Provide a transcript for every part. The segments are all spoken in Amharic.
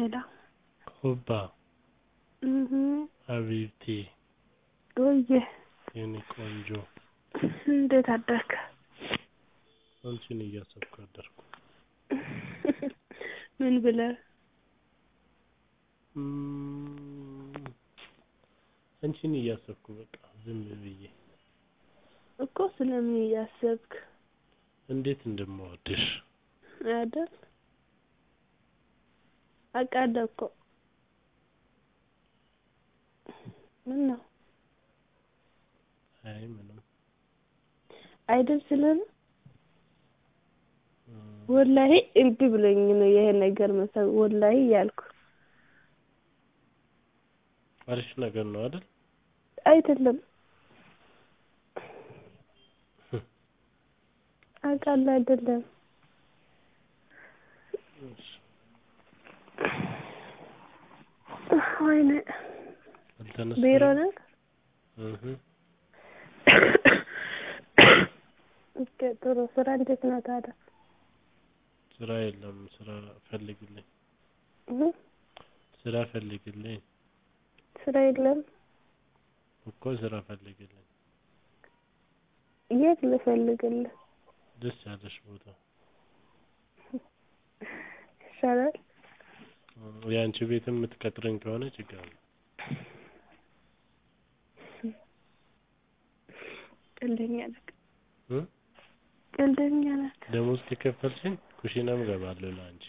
ሄላ ሁባ እህ ሀቢብቲ ወዬ የኔ ቆንጆ እንዴት አደርክ? አንቺን እያሰብኩ አደርኩ። ምን ብለህ? እም፣ አንቺን እያሰብኩ በቃ ዝም ብዬ እኮ ስለምን እያሰብክ እንዴት እንደምወድሽ አይደል? አውቃለሁ እኮ ምን ነው አይ ምንም አይደል ስለምን እም፣ ወላሂ እምቢ ብሎኝ ነው ይሄ ነገር መሰል ወላሂ እያልኩ አሪፍ ነገር ነው አይደል? አይደለም አውቃለሁ አይደለም እሺ፣ ወይኔ አልተነሳም? ቢሮ ነህ? እህ ኦኬ ጥሩ ስራ እንዴት ነው ታዲያ? ስራ የለም። ስራ ፈልግልኝ፣ እህ ስራ ፈልግልኝ ስራ የለም። እኮ ስራ ፈልግልኝ። የት ልፈልግልህ? ደስ ያለሽ ቦታ ይሻላል። እም፣ የአንቺ ቤት የምትቀጥረኝ ከሆነ ችግር የለም። ቀልደኛ ነህ፣ እ ቀልደኛ ነህ። ደሞዝ ከከፈልሽኝ ኩሽናም እገባለሁ ለአንቺ።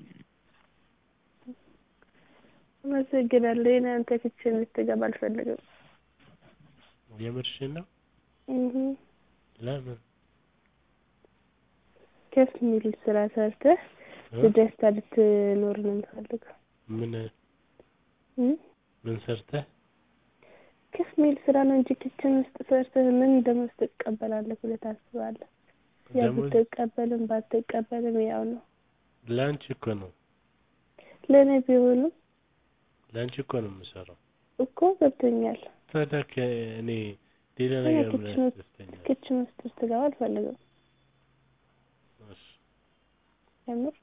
አመሰግናለሁ። የኔ አንተ ኪችን ልትገባ አልፈልግም። የምርሽን ነው? እህ ለምን? ከፍ የሚል ስራ ሰርተህ እ? በደስታ ልትኖር ነው የምፈልገው። ምን እ ምን ሰርተህ? ከፍ የሚል ስራ ነው እንጂ ኪችን ውስጥ ሰርተህ ምን ደሞዝ ትቀበላለህ ብለህ ታስባለህ? ያው ደሞዝ ብትቀበልም ባትቀበልም ያው ነው። ለአንቺ እኮ ነው ለእኔ ቢሆንም ለአንቺ እኮ ነው የምሰራው። እኮ ገብቶኛል። ታዲያ ከእኔ ሌላ እኔ ነገር ምን ኪችን ውስጥ ያስደስተኛል? ኪችን ውስጥ ልትገባ አልፈልግም። እሺ፣ የምር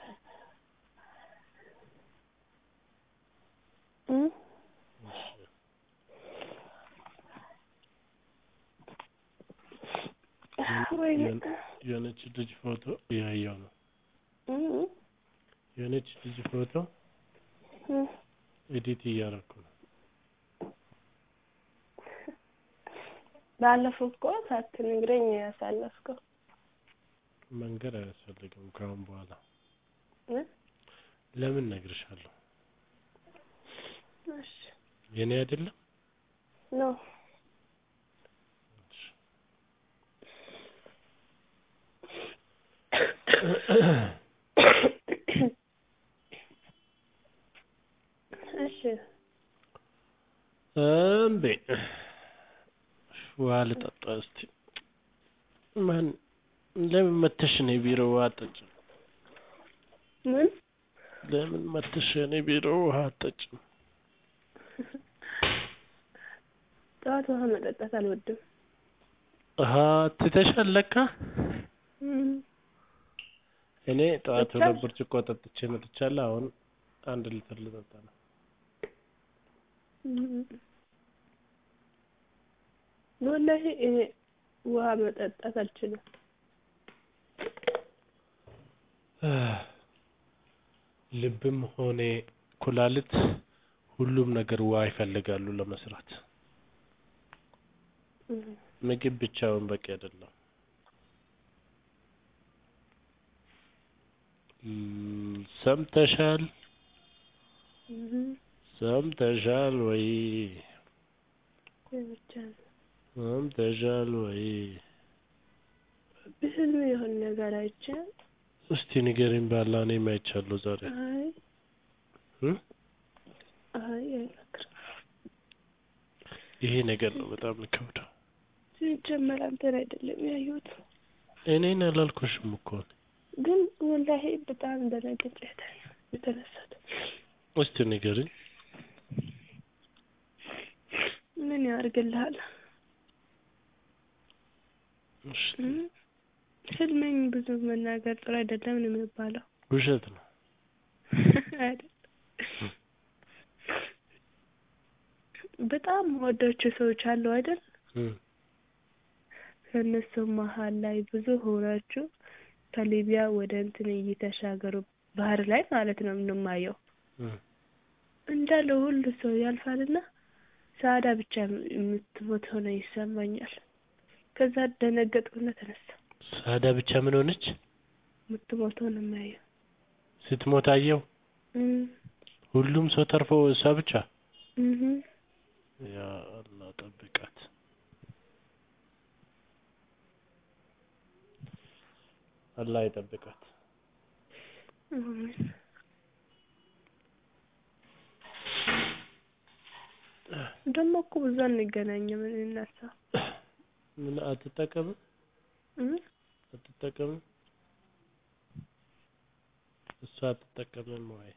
እ እሺ። ወይኔ የሆነች ልጅ ፎቶ እያየሁ ነው። እ የሆነች ልጅ ፎቶ እ ኤዲት እያደረኩ ነው። ባለፈው እኮ ሳትነግረኝ ነው ያሳለፍከው። መንገድ አያስፈልግም ከአሁን በኋላ እ ለምን እነግርሻለሁ? እሺ የኔ አይደለም። ነው እሺ። እሺ እምቢ ውሃ ልጠጣ እስቲ። ማን ለምን መተሽ እኔ ቢሮ ውሃ አትጠጭም? ምን ለምን መተሽ እኔ ቢሮ ውሃ አትጠጭም? ጠዋት ውሃ መጠጣት አልወድም። ውሃ ትተሻል ለካ። እም እኔ ጠዋት ጠጣሽ? ሁለት ብርጭቆ ጠጥቼ መጥቻለሁ። አሁን አንድ ሊትር ልጠጣ ነው። እም ወላሂ እኔ ውሃ መጠጣት አልችልም። ልብም ሆነ ኩላሊት ሁሉም ነገር ውሃ ይፈልጋሉ ለመስራት። እም ምግብ ብቻውን በቂ አይደለም። እም፣ ሰምተሻል? እም ሰምተሻል ወይ? ብቻ ነው ሰምተሻል ወይ? በህልሜ የሆነ ነገር አይቼ እስቲ ንገሪኝ ባላ እኔም አይቻለሁ ዛሬ አይ እ? አይ አይመክርም። ይሄ ነገር ነው በጣም የሚከብደው። ሲጀመር አንተን አይደለም ያየሁት፣ እኔን አላልኩሽም እኮ ግን ወላሂ በጣም ደነገጬ የተነሳት እስቲ ንገሪኝ። ምን ያደርግልሃል? እሺ፣ እም? ህልመኝ ብዙ መናገር ጥሩ አይደለም ነው የሚባለው። ውሸት ነው። አይደል? በጣም የምወዳቸው ሰዎች አሉ አይደል? እም ከእነሱ መሀል ላይ ብዙ ሆናችሁ ከሊቢያ ወደ እንትን እየተሻገሩ ባህር ላይ ማለት ነው የምንማየው እም እንዳለ ሁሉ ሰው ያልፋልና ሰዓዳ ብቻ የምትሞት ሆነ ይሰማኛል። ከዛ ደነገጥኩና ተነሳ ሳዳ ብቻ ምን ሆነች? የምትሞት ሆነ የማየው ስትሞት አየው። እም ሁሉም ሰው ተርፎ እሷ ብቻ። እህ ያ አላህ ጠብቃት። አላህ ይጠብቃት። አሜን። ደግሞ እኮ ብዙ አንገናኝም እኔ እና እሷ ምን አትጠቀምም? እም አትጠቀምም? እሷ አትጠቀምም ወይ?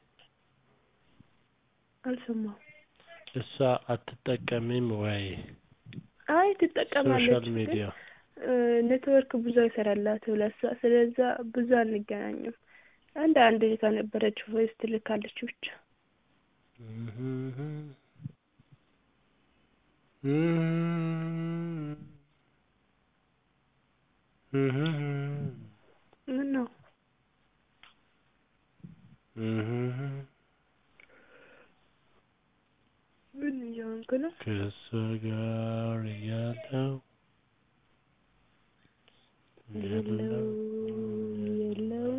አልሰማሁም። እሷ አትጠቀምም ወይ? አይ ትጠቀማለች ሶሻል ግን ሚዲያ እ ኔትወርክ ብዙ አይሰራላትም ለእሷ። ስለዛ ብዙ አንገናኝም። አንድ አንድ ከነበረች ቮይስ ትልካለች ብቻ። ምን ነው ምን እየሆንክ ነው? ከእሷ ጋር እያለሁ የለው የለው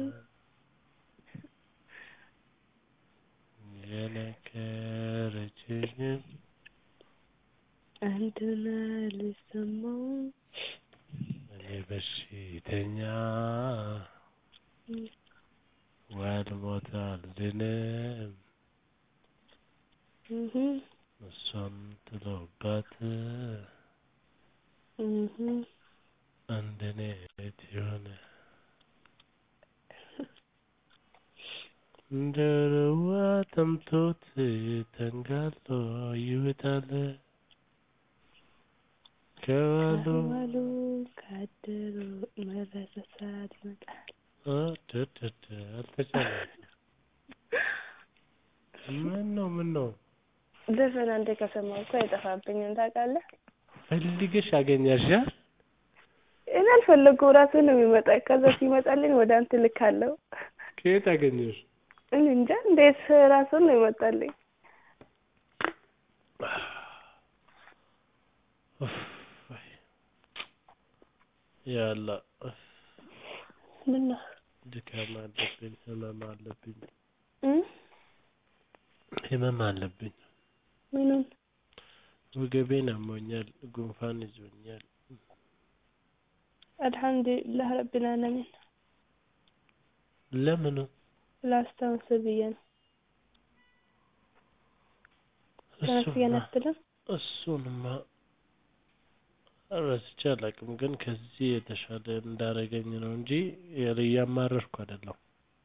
የነገረችኝን አንተን አልሰማውም እኔ በሽተኛ ዋልሞት አልድንም እህ እሷም ጥሎባት እህ እንደኔ የሆነ እንደ ርዋ ጠምቶት ተንጋሎ ይውጣል ከዋሉ ከዋሉ ካደሩ መረሳሳት ይመጣል። አደደደ አልተቻለም። ምን ነው ምን ነው ዘፈን አንዴ ከሰማሁ እኮ አይጠፋብኝም ታውቃለህ። ፈልገሽ አገኘሻ? እኔ አልፈለጉም ራሱ ነው የሚመጣ። ከዛ ሲመጣልኝ ወደ አንተ ልካለሁ። ከየት አገኘሽ? እኔ እንጃ እንዴት ራሱን ነው ይመጣልኝ። ያላ ምን ነው ድካም አለብኝ፣ ህመም አለብኝ፣ እ ህመም አለብኝ። ምኑን ወገቤን አሞኛል፣ ጉንፋን ይዞኛል። አልሐምዱሊላህ ረቢል ዓለሚን ለምኑ ላስታውስ ብዬ ነው። ተመስገን አትልም? እሱንማ ረስቼ አላውቅም፣ ግን ከዚህ የተሻለ እንዳረገኝ ነው እንጂ እያማረርኩ አይደለም።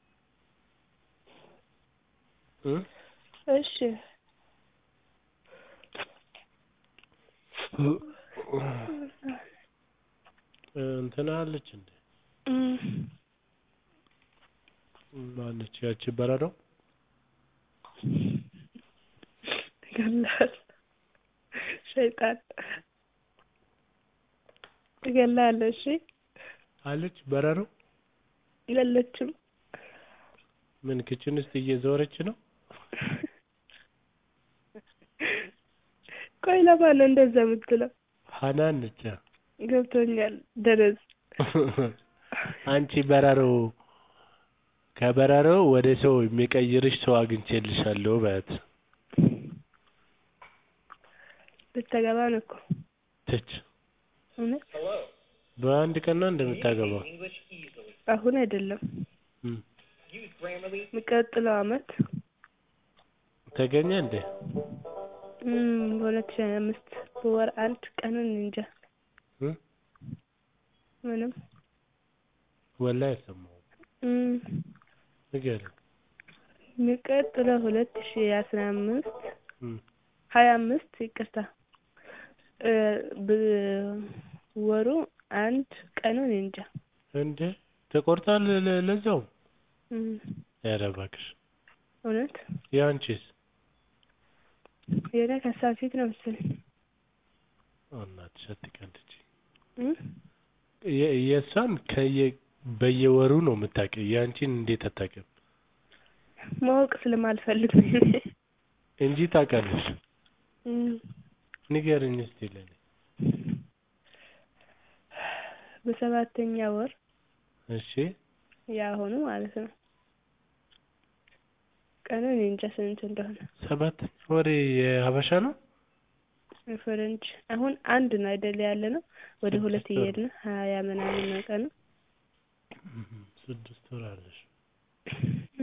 እ እሺ እንትና አለች እንዴ? እም ማነች ያቺ በረዶ? ይገላል ሸይጣን ይገላል። እሺ አለች በረሮ? የለችም። ምን ክችን ውስጥ እየዞረች ነው? ቆይ ለማን ነው እንደዛ የምትለው? ሀናን ነች። ገብቶኛል። ደረዝ አንቺ በረሮ ከበረሮ ወደ ሰው የሚቀይርሽ ሰው አግኝቼልሻለሁ በያት። ልታገባ ነው እኮ ትች እውነት? በአንድ ቀን ነው እንደምታገባው? አሁን አይደለም እም። የሚቀጥለው አመት ተገኘ እንዴ? እም በሁለት ሺህ ሀያ አምስት በወር አንድ ቀኑን እንጃ እ ምንም ወላሂ አልሰማሁም። እም ንገሪኝ። የሚቀጥለው ሁለት ሺህ አስራ አምስት እም። ሀያ አምስት ይቅርታ እ በወሩ አንድ ቀኑን እንጃ እንዴ ተቆርጧል ለ- ለዛው? እም ኧረ እባክሽ እውነት ያንቺስ? የኔ ከሷ ፊት ነው መሰለኝ እናትሽ አትቀልጂ። እ የ- የእሷን ከየ በየወሩ ነው የምታውቂው። የአንቺን እንዴት አታውቂም? ማወቅ ስለማልፈልግ ነው እኔ። እንጂ ታውቃለሽ። እ ንገርኝ እስቲ ለኔ። በሰባተኛ ወር እሺ ያሁኑ ማለት ነው። ቀኑ እኔ እንጃ ስንት እንደሆነ ሰባተኛ ወሬ የሀበሻ ነው? ፈረንጅ አሁን አንድ ነው አይደል ያለ ነው። ወደ ሁለት ስድስት ወር። እየሄድን ሀያ ምናምን ነው ቀኑ። እህ፣ ስድስት ወር አለሽ። እ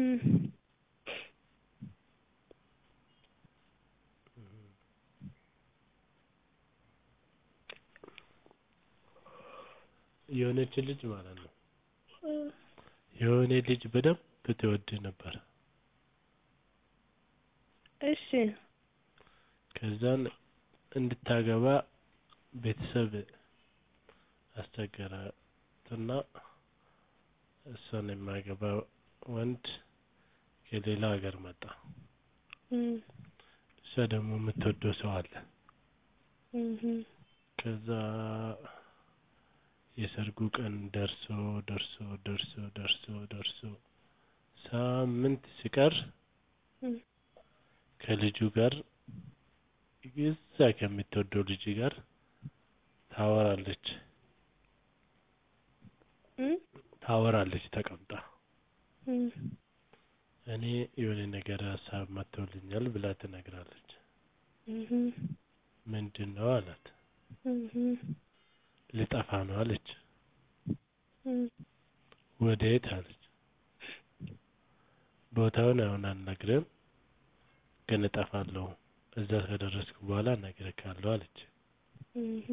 የሆነች ልጅ ማለት ነው የሆነ ልጅ በደንብ ትወድ ነበር። እሺ ከዛን እንድታገባ ቤተሰብ አስቸገራትና እሷን የማያገባ ወንድ ከሌላ ሀገር መጣ። እ እሷ ደግሞ የምትወደው ሰው አለ። እህ ከዛ የሰርጉ ቀን ደርሶ ደርሶ ደርሶ ደርሶ ደርሶ ሳምንት ሲቀር እ ከልጁ ጋር እዛ ከምትወደው ልጅ ጋር ታወራለች እ ታወራለች ተቀምጣ እ እኔ የሆነ ነገር ሀሳብ መጥቶልኛል ብላ ትነግራለች። እህ ምንድን ነው አላት። እህ ልጠፋ ነው አለች። እ ወዴት አለች። ቦታውን አሁን አልነግርም፣ ግን እጠፋለሁ። እዛ ከደረስኩ በኋላ እነግርሃለሁ አለች። እህ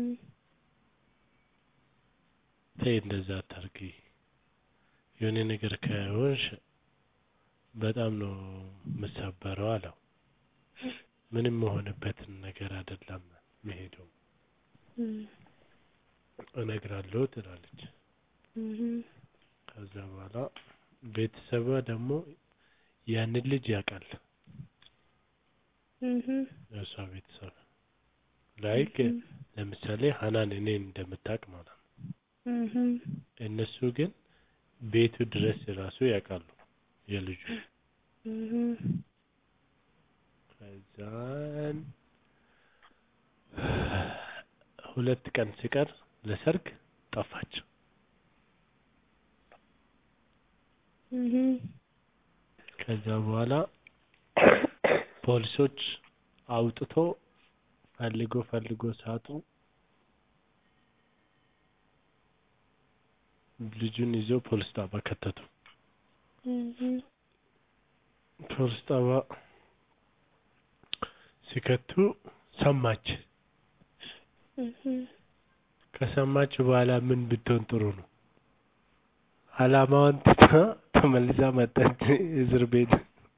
ተይ እንደዛ አታርጊ፣ የሆነ ነገር ከሆንሽ በጣም ነው የምሰበረው አለው። ምንም መሆንበትን ነገር አይደለም መሄደው እ እነግራለሁ ትላለች። እህ ከዛ በኋላ ቤተሰቧ ደግሞ ያንን ልጅ ያውቃል። እህ የእሷ ቤተሰብ ላይክ ለምሳሌ ሀናን እኔን እንደምታውቅ ማለት ነው። እህ እነሱ ግን ቤቱ ድረስ ራሱ ያውቃሉ የልጁ እህ ከዛን ሁለት ቀን ሲቀር ለሰርግ ጠፋች። እህ ከዛ በኋላ ፖሊሶች አውጥቶ ፈልጎ ፈልጎ ሳጡ ልጁን ይዘው ፖሊስ ጣቢያ ከተቱ። እህ ፖሊስ ጣቢያ ሲከቱ ሰማች። እህ ከሰማች በኋላ ምን ብትሆን ጥሩ ነው? አላማዋን ትታ ተመልሳ መጣች እስር ቤት።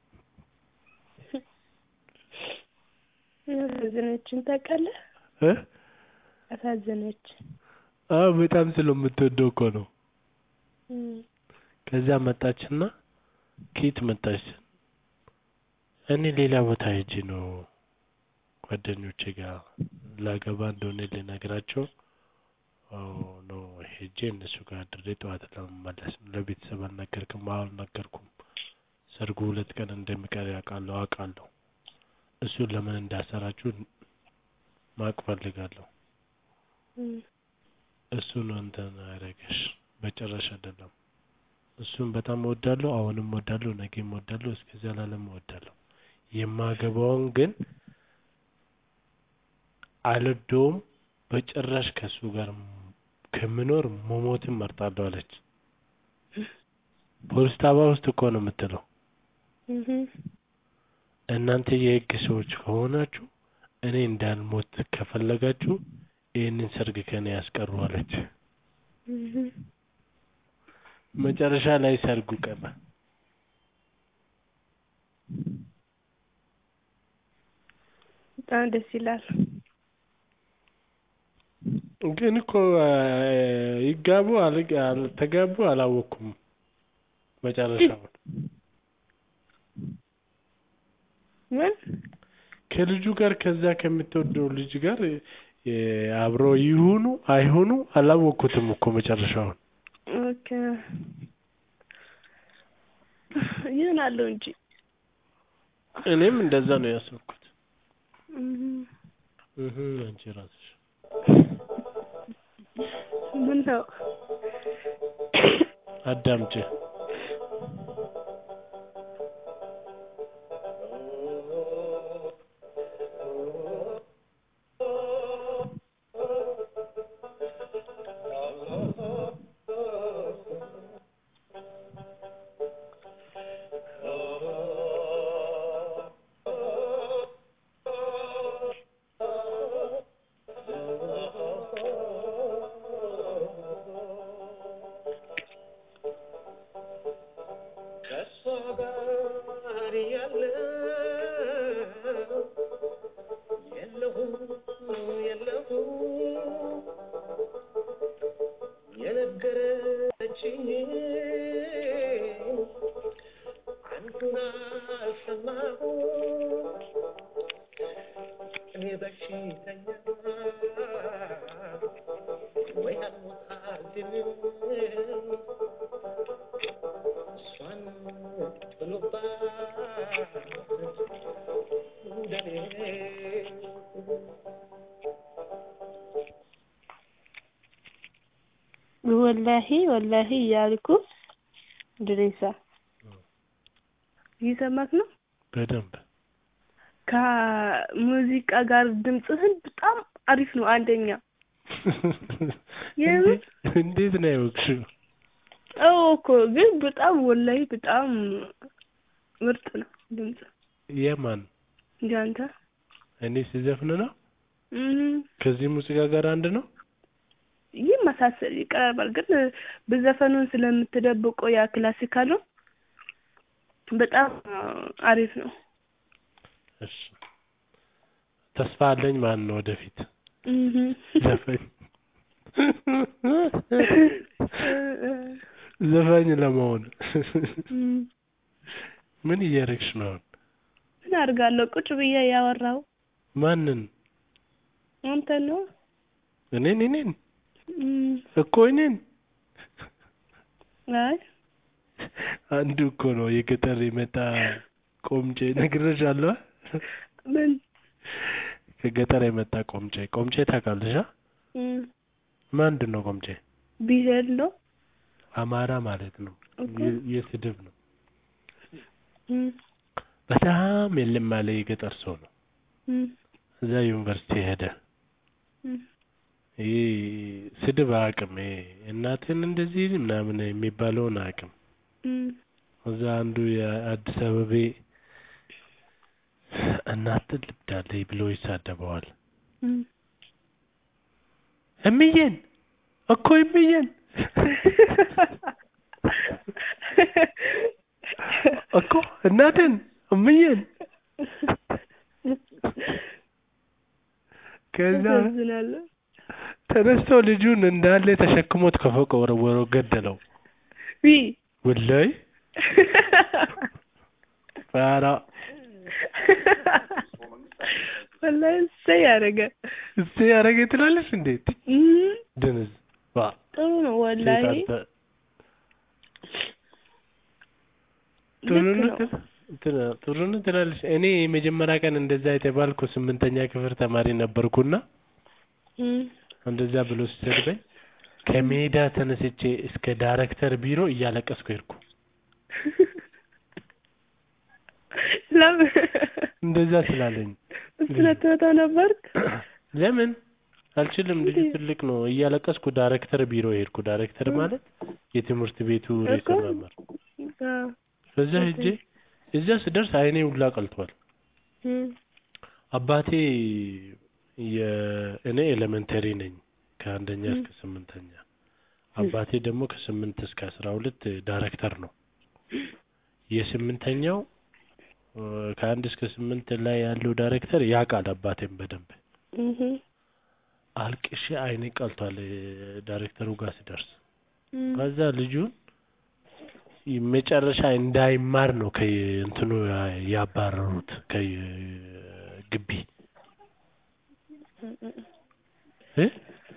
አሳዘነችን ታውቃለህ? እ አሳዘነች። አዎ በጣም ስለምትወደው እኮ ነው። እ ከዛ መጣችና ከየት መጣች? እኔ ሌላ ቦታ ሄጄ ነው ጓደኞቼ ጋር ላገባ እንደሆነ ልነግራቸው አዎ ነው ሄጄ እነሱ ጋር አድሬ ጠዋት ለመመለስ ነው። ለቤተሰብ አልነገርክም? አዎ አልነገርኩም። ሰርጉ ሁለት ቀን እንደሚቀር ያውቃለሁ አውቃለሁ። እሱን ለምን እንዳሰራችሁ ማወቅ ፈልጋለሁ። እ እሱ ነው እንትን ያደረገሽ በጭራሽ አይደለም። እሱን በጣም እወዳለሁ፣ አሁንም እወዳለሁ፣ ነገም እወዳለሁ፣ እስከ ዘላለም እወዳለሁ። የማገባውን ግን አልወደውም። በጭራሽ ከእሱ ጋር ከምኖር መሞትን መርጣለሁ አለች። ፖሊስ ጣቢያ ውስጥ እኮ ነው የምትለው። እህ እናንተ የህግ ሰዎች ከሆናችሁ እኔ እንዳልሞት ከፈለጋችሁ ይህንን ሰርግ ከኔ ያስቀሩ አለች። እህ መጨረሻ ላይ ሰርጉ ቀረ። በጣም ደስ ይላል። ግን እኮ ይጋቡ አልጋ- አልተጋቡ አላወቅኩም መጨረሻውን። ምን ከልጁ ጋር ከዛ ከምትወደው ልጅ ጋር እ፣ አብረው ይሁኑ አይሁኑ አላወቅኩትም እኮ መጨረሻውን። ኦኬ ይሆናሉ እንጂ እኔም እንደዛ ነው ያሰብኩት። እም፣ እህ አንቺ ራስሽ ምን ነው አዳምጪ። ከእሷ ጋር ያለው የለሁም የለሁም የነገረችኝ አንዱን አልሰማሁ እኔ በሽተኛ ወይ አልሞታልንም እሷን ጥሎባት እንደኔ ወላሂ ወላሂ እያልኩ ድሬሳ እየሰማክ ነው። በደንብ ከሙዚቃ ጋር ድምፅህን በጣም አሪፍ ነው። አንደኛ የምን? እንዴት እንዴት ነው ያወቅሽው? አዎ እኮ ግን በጣም ወላሂ በጣም ምርጥ ነው ድምፅ የማን እንዳንተ እኔ ሲዘፍን ነው? እም፣ ከዚህ ሙዚቃ ጋር አንድ ነው? ይመሳሰል ይቀራርባል። ግን በዘፈኑን ስለምትደብቀው ያ ክላሲካሉ በጣም አሪፍ ነው። እሺ ተስፋ አለኝ ማን ነው ወደፊት እህ ዘፈኝ ዘፋኝ ለመሆን እም፣ ምን እያደረግሽ ነው አሁን? ምን አድርጋለሁ? ቁጭ ብዬ ያወራው ማንን? አንተ ነው። እኔን እኔን እም፣ እኮ እኔን አይ አንዱ እኮ ነው የገጠር የመጣ ቆምጬ ነግሬሻለሁ። ምን ከገጠር የመጣ ቆምጬ ቆምጬ ታውቃለሽ? አ? እም፣ ምንድን ነው ቆምጬ? ብሄር ነው። አማራ ማለት ነው። እኮ የ- የስድብ ነው። እም፣ በጣም የለም ያለ የገጠር ሰው ነው። እም፣ እዛ ዩኒቨርሲቲ ሄደ። እም፣ ይህ ስድብ አያውቅም። ይሄ እናትን እንደዚህ ምናምን የሚባለውን አያውቅም። እም፣ እዛ አንዱ የአዲስ አበቤ እናትን ልብዳለኝ ብሎ ይሳደበዋል። እም። እምዬን እኮ እምዬን እኮ እናትን እምዬን ከዛ ታሳዝናለህ። ተነስቶ ልጁን እንዳለ ተሸክሞት ከፎቅ ወረወረው፣ ገደለው። ዊ ወላይ ፋራ ወላሂ እሰይ ያደረገ እስቲ ያረገ ትላለች እንዴት እም፣ ድንዝ ዋ ጥሩ ነው ወላሂ ሴጣን ልክ ጥሩ ነው ነው። ትል- እንትን- ጥሩ ነው ትላለች። እኔ የመጀመሪያ ቀን እንደዛ የተባልኩ ስምንተኛ ክፍል ተማሪ ነበርኩና እም፣ እንደዛ ብሎ ሲሰድበኝ ከሜዳ ተነስቼ እስከ ዳይሬክተር ቢሮ እያለቀስኩ ሄድኩ። ለምን እንደዛ ስላለኝ ስለትመታ ነበርክ? ለምን አልችልም፣ ልጁ እንዴ? ትልቅ ነው። እያለቀስኩ ዳይሬክተር ቢሮ ሄድኩ። ዳይሬክተር ማለት የትምህርት ቤቱ ርዕሰ እኮ። መምህር። አዎ። በዛ ሄጄ እዛ ስደርስ አይኔ ሁላ ቀልቷል። እም፣ አባቴ የእኔ ኤሌመንተሪ ነኝ ከአንደኛ ም። እስከ ስምንተኛ አባቴ ደግሞ ከስምንት እስከ አስራ ሁለት ዳይሬክተር ነው። የስምንተኛው እ፣ ከአንድ እስከ ስምንት ላይ ያለው ዳይሬክተር ያውቃል አባቴም በደንብ እህ፣ አልቅሼ አይኔ ቀልቷል። እ፣ ዳይሬክተሩ ጋር ስደርስ እም፣ ከዛ ልጁን መጨረሻ እንዳይማር ነው ከእንትኑ ያ- ያባረሩት ግቢ እም፣ እም። እ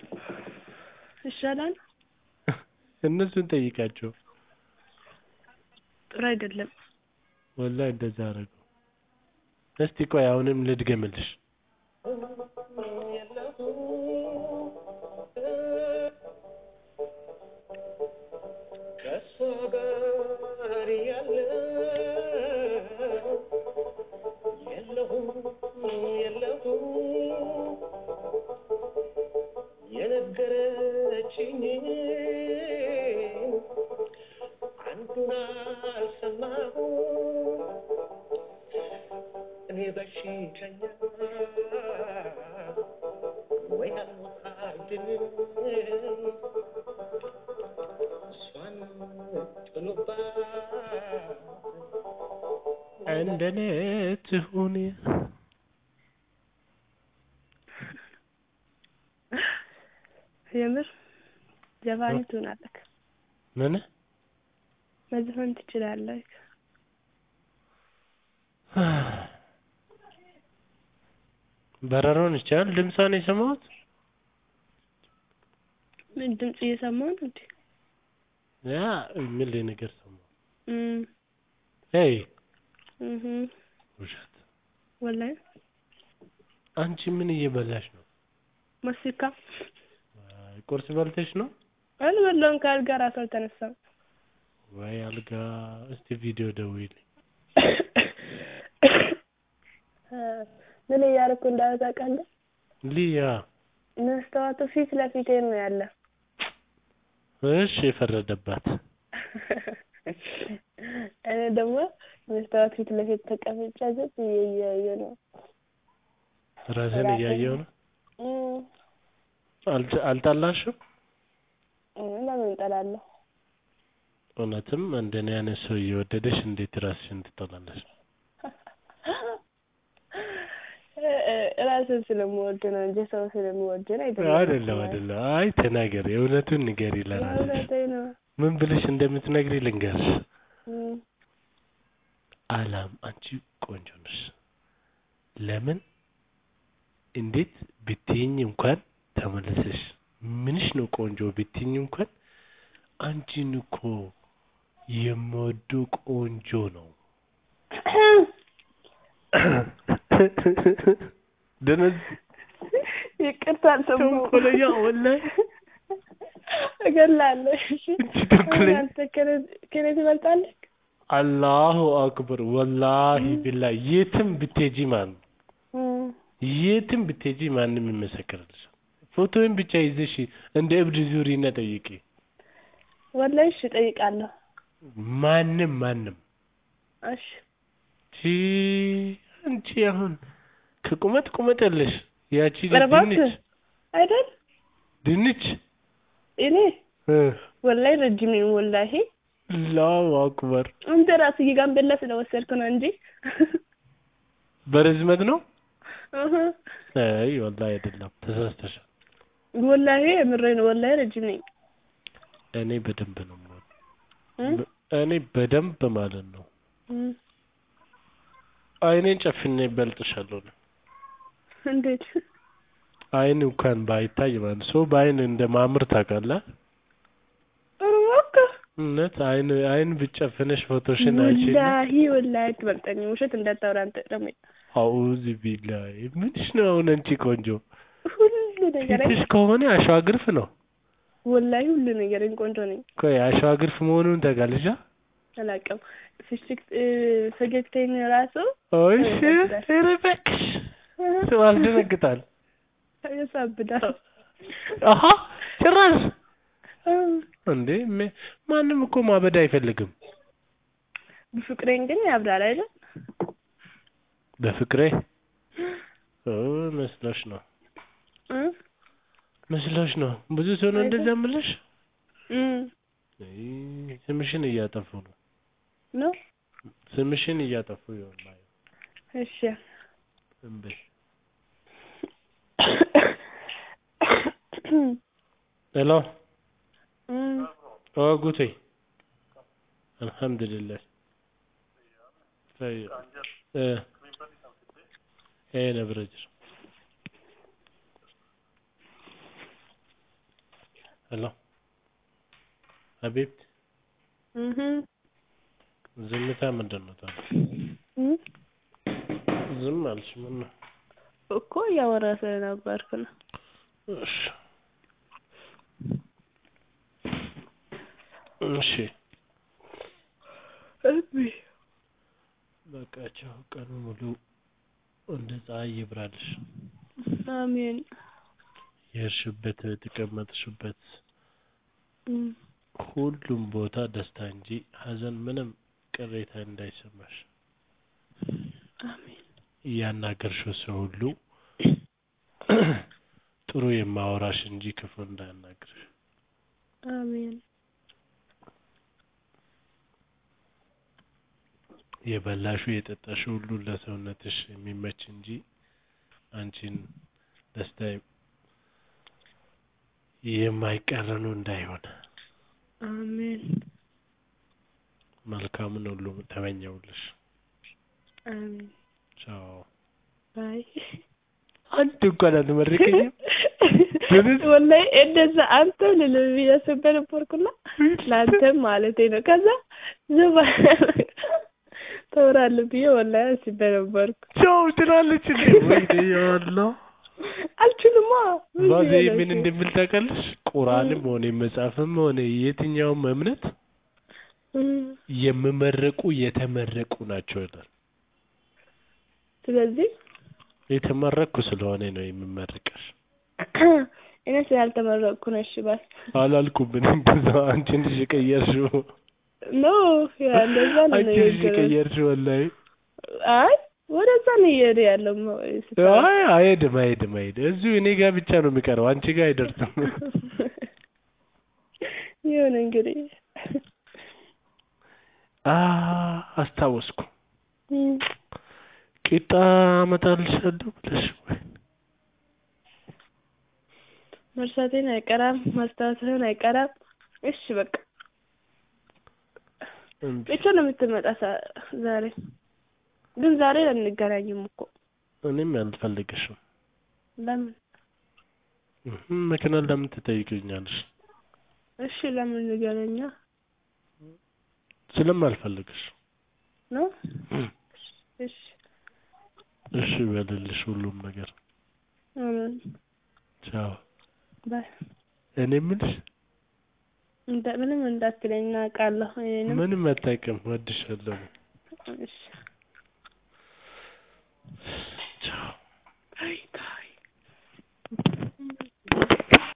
ይሻላል። እነሱን ጠይቃቸው። ጥሩ አይደለም። ወላሂ እንደዛ አደረጉ። እስቲ ቆይ አሁንም ልድገምልሽ። ከእሷ ጋር ያለው የለሁም የለሁም የነገረችኝ አንዱን አልሰማሁም እኔ በሽተኛ ወይ አልሞታድንም እሷን ጥሎባት እንደኔ ትሁን የምር ዘፋኝ ትሆናለህ፣ ምን መዝፈን ትችላለህ። በረሮን ይቻላል። ድምጿን የሰማሁት ምን ድምጽ እየሰማሁ ነው እንዴ? ያ የሚል ነገር ሰማሁ። እም ሄይ እህ ውሸት። ወላሂ አንቺ ምን እየበላሽ ነው? ማስቲካ አይ፣ ቁርስ በልተሽ ነው አልበላሁም። ከአልጋ ራሱ አልተነሳም። ወይ? አልጋ እስቲ ቪዲዮ ደውይልኝ። ምን እያደረኩ እንዳለ ታውቃለህ? ሊያ መስተዋቱ ፊት ለፊቴ ነው ያለ። እሺ፣ የፈረደባት እኔ ደግሞ መስተዋት ፊት ለፊት ተቀምጬ ዝም ብዬ እያየሁ ነው። ራስን ራሴን- እያየው ነው። እም አልተ- አልጠላሽም? እም ለምን እጠላለሁ? እውነትም እንደኔ አይነት ሰው እየወደደሽ እንዴት ራስሽን ትጠላለሽ? ራስን ስለምወድ ነው እንጂ ሰው ስለምወድ ነው አይደለም። አይደለም አይደለም። አይ ተናገሪ፣ እውነቱን ንገሪ ለራስሽ። እውነቴን ነው። ምን ብለሽ እንደምትነግሪ ልንገርሽ። እም አላም አንቺ ቆንጆ ነሽ። ለምን እንዴት ብትይኝ እንኳን ተመለሰሽ ምንሽ ነው ቆንጆ ብትይኝ እንኳን አንቺን እኮ የምወዱ ቆንጆ ነው። ደነዝ ይቅርታ አልሰማሁም። ተንኮለኛ ወላሂ እገላለሁ። እሺ አንቺ ተንኮለኛ አንተ ከእኔ- ከእኔ ትበልጣለህ? አላሁ አክበር ወላሂ ቢላ የትም ብትሄጂ ማለት ነው እም የትም ብትሄጂ ማንም ይመሰክርልሽ። ፎቶውን ብቻ ይዘሽ እንደ እብድ ዙሪና ጠይቂ። ወላሂ እሺ እጠይቃለሁ። ማንም ማንም እሺ ቺ አንቺ አሁን ከቁመት ቁመት ያለሽ ያቺ ኧረ እባክህ ድንች አይደል ድንች እኔ እ ወላሂ ረጅም ነኝ። ወላሂ አላሁ አክበር አንተ ራስህ የጋምቤላ ስለወሰድክ ነው እንጂ በርዝመት ነው። እህ አይ ወላሂ አይደለም ተሳስተሻል። ወላሂ የምሬን ነው። ወላሂ ረጅም ነኝ። እኔ በደንብ ነው የምወደው። እም እኔ በደንብ ማለት ነው እም አይኔን ጨፍኔ እበልጥሻለሁ። ነው እንዴት አይን እንኳን ባይታይ ማለት ሰው በአይን እንደማምር ታውቃለህ። ኧረ እባክህ እውነት አይን አይን ብጨፍነሽ ፎቶሽን አይችልም። ወላሂ ወላሂ አትበልጠኝም። ውሸት እንዳታወራ አንተ ደግሞ አውዝ ቢላይ ምንሽ ነው አሁን አንቺ ቆንጆ ሁሉ ነገር ፊትሽ ከሆነ አሸዋ ግርፍ ነው። ወላሂ ሁሉ ነገር ቆንጆ ነኝ። ቆይ አሸዋ ግርፍ መሆኑን ታውቃለሽ? አላውቅም። ፍሽክ ፈገግታዬን ራሱ እሺ ኧረ እባክሽ ሰው አልደነግጣል። ያሳብዳል። አሀ ጭራሽ እንዴ ሜ- ማንም እኮ ማበድ አይፈልግም። በፍቅሬን ግን ያብራል አይደል? በፍቅሬ ኦ መስሎሽ ነው እ መስሎሽ ነው። ብዙ ሰው ነው እንደዛ የምልሽ። እም አይ ስምሽን እያጠፉ ነው። ነው ስምሽን እያጠፉ ይሆናል። እሺ እምቢ ሄሎ እም ኦ ጉቴ አልሐምዱሊላህ طيب እ ايه نبرجر الو ሀቢብቲ እህ ዝምታ ምንድን ነው ታዲያ? እም ዝም አልሽ ምን ነው? እኮ እያወራ ስለነበርክ ነው። እሺ እሺ እቢ በቃቸው ቀኑ ሙሉ እንደ ፀሐይ ይብራልሽ። አሜን። የሄድሽበት የተቀመጥሽበት እም ሁሉም ቦታ ደስታ እንጂ ሀዘን ምንም ቅሬታ እንዳይሰማሽ አሜን። እያናገርሽው ሰው ሁሉ ጥሩ የማወራሽ እንጂ ክፉ እንዳያናግርሽ። አሜን። የበላሹ የጠጣሹ ሁሉ ለሰውነትሽ የሚመች እንጂ አንቺን ደስታ የማይቃረኑ እንዳይሆን አሜን። መልካምን ሁሉ ተመኘውልሽ። አሜን። ቻው። ባይ አንድ እንኳን አልመረቀኝም። ወላሂ እንደዛ አንተም ልልህ ብዬ ነበርኩና ለአንተም ማለቴ ነው። ከዛ ዝም ተወራለህ ብዬ ወላሂ አስቤ ነበርኩ። ቻው ትላለች እንዴ? ወይኔ ያአላህ አልችልማ ምን ባዜ ብዬ ነው ምን እሱ? እንደሚል ታውቃለሽ? ቁርአንም ሆነ መጽሐፍም ሆነ የትኛውም እምነት እም፣ የሚመረቁ የተመረቁ ናቸው ይላል። ስለዚህ የተመረቅኩ ስለሆነ ነው የምመርቅሽ። እኔ ስላልተመረቅኩ ነው። እሺ ባል አላልኩም እኔ እንደዛ አንቺ ልጅ የቀየርሽው ኖ ያ እንደዛ ነው አንቺ ልጅ የነገረኝ። የቀየርሽው ወላሂ። አይ ወደዛ ነው እየሄደ ያለው ሞ- ስታወራ። አይ አይሄድም አይሄድም አይሄድም። እዚሁ እኔ ጋር ብቻ ነው የሚቀረው፣ አንቺ ጋር አይደርስም። ይሁን እንግዲህ አ አስታወስኩ። እም፣ ቂጣ አመጣልሻለሁ ብለሽ ወይ መርሳቴን አይቀራም ማስታወስህን አይቀራም። እሺ በቃ እምቢ። ብቻ ነው የምትመጣ ሳ- ዛሬ ግን ዛሬ አንገናኝም እኮ እኔም አልፈልግሽም። ለምን? እህም፣ ምክንያት ለምን ትጠይቅኛለሽ? እሺ ለምን እንገናኛ ስለማልፈልግሽ። ነው? እም፣ እሺ እሺ በልልሽ ሁሉም ነገር። አሜን። ቻው። ባይ እኔ የምልሽ እንደ ምንም እንዳትለኝ እናውቃለሁ። እኔንም ምንም አታውቂም፣ ወድሻለሁ። እሺ